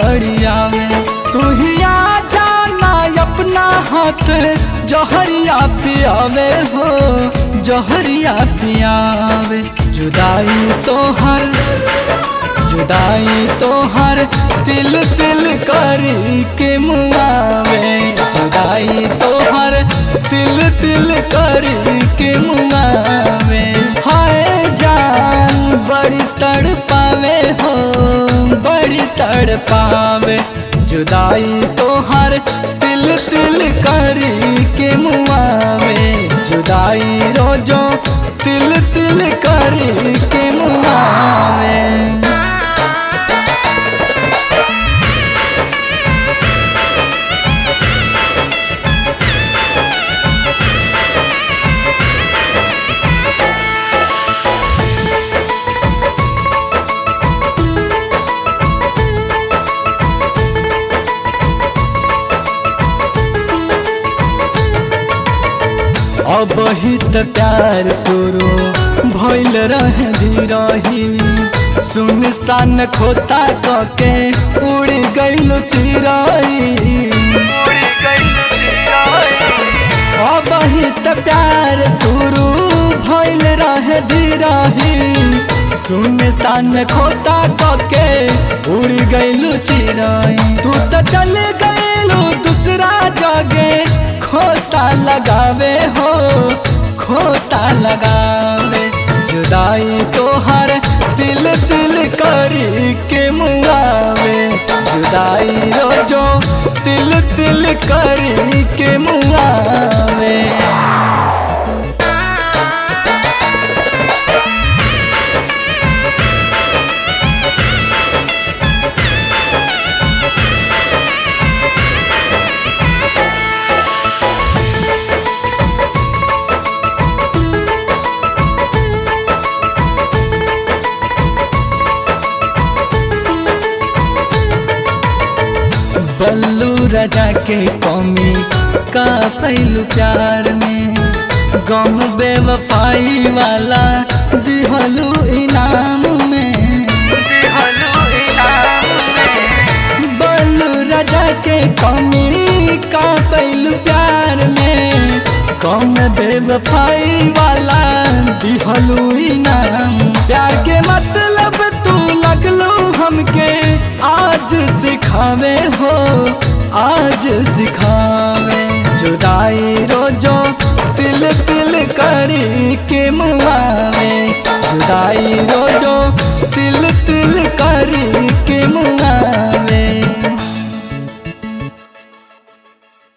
गड़ियावे तू ही आ जाना अपना हाथ जहरिया पियावे हो जहरिया पियावे जुदाई तो हर जुदाई तो हर तिल तिल करी के मुआवे जुदाई तो हर तिल तिल करी के मुआवे हाय जान बड़ी तड़ पावे हो बड़ी तड़ पावे जुदाई तो हर तिल तिल करी के मुआवे जुदाई रोजो तिल तिल करी के मुआवे अब हित प्यार शुरू भइल रहे रही सुनसान खोता कके उड़ गइल चिराई अब हित प्यार शुरू भइल रहे रही सुनसान खोता कके उड़ गइल चिराई तू तो चल गइलू दूसरा जगह खोता लगावे हो खोता लगावे जुदाई तो हर दिल दिल करी के मुआवे जुदाई रोजो दिल दिल करी के मुआवे बल्लू राजा के कमी का पहलू प्यार में गम बेवफाई वाला दिहलू इनाम में बल्लू राजा के कमी का पहलू प्यार में कम बेवफाई वाला दिहलू इनाम प्यार के मतलब तू लगलू हमके आज सिखावे हो आज सिखावे जुदाई रोजो तिल तिल करी के मुआवे जुदाई रोजो तिल तिल करी